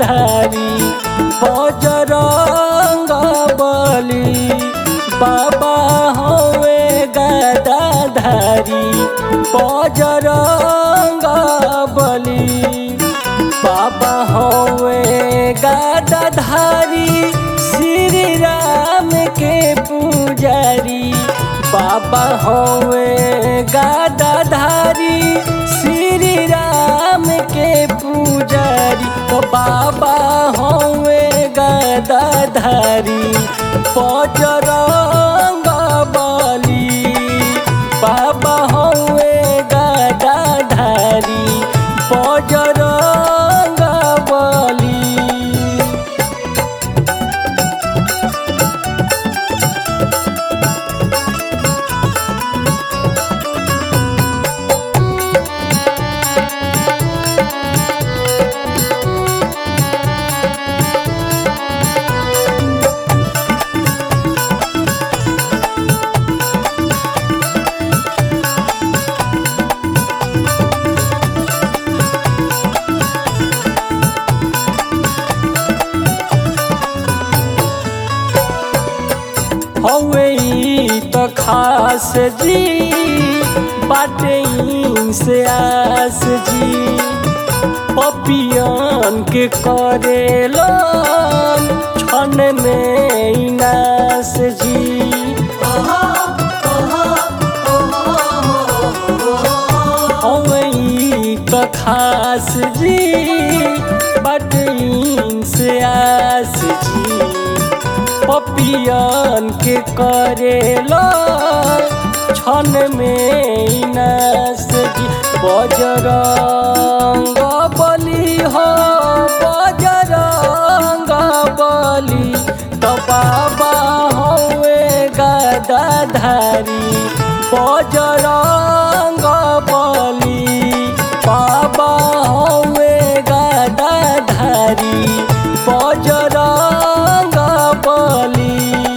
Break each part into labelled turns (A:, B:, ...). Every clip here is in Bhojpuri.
A: धारी बजरंग बली बाबा हवे गदा धारी बजरंग बली बाबा हवे गदा धारी श्री राम के पुजारी बाबा हवे गदा धारी श्री राम के पुजारी तो बाबा हवे गदा धारी बजरंग बली बाबा हवे गदा धारी बजरंग बली हवे ई त खास जी बाटे ई से आस जी पपियन के करेलन छन में ई नास जी हवे ई त खास जी बाटे ई से आस जी पपियन के करेला छन में नस बजरंग बली हो बजरंग बली तो बाबा हवे गदा धारी बजरंग बली बाबा हवे गदा धारी बजरंग बली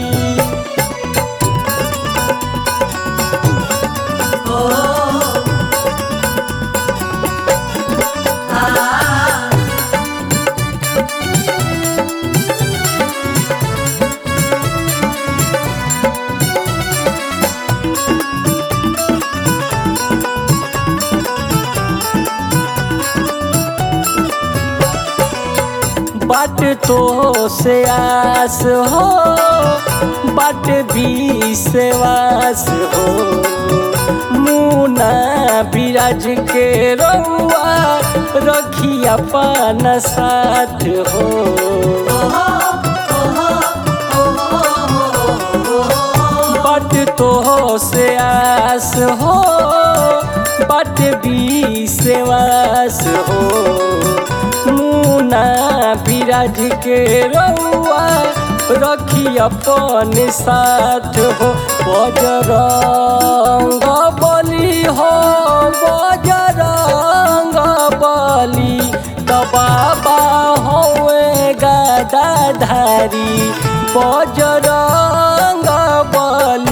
A: बाट तो से आस हो बाट भी से वास हो मुना बिराज के रउआ रखी अपन साथ हो बाट तो से आस हो बाट भी से वास हो मुना बिराज के रउआ रखी अपन साथ हो बजरंग बली हो बजरंग बली तो बाबा होए गदा धारी बजरंग बली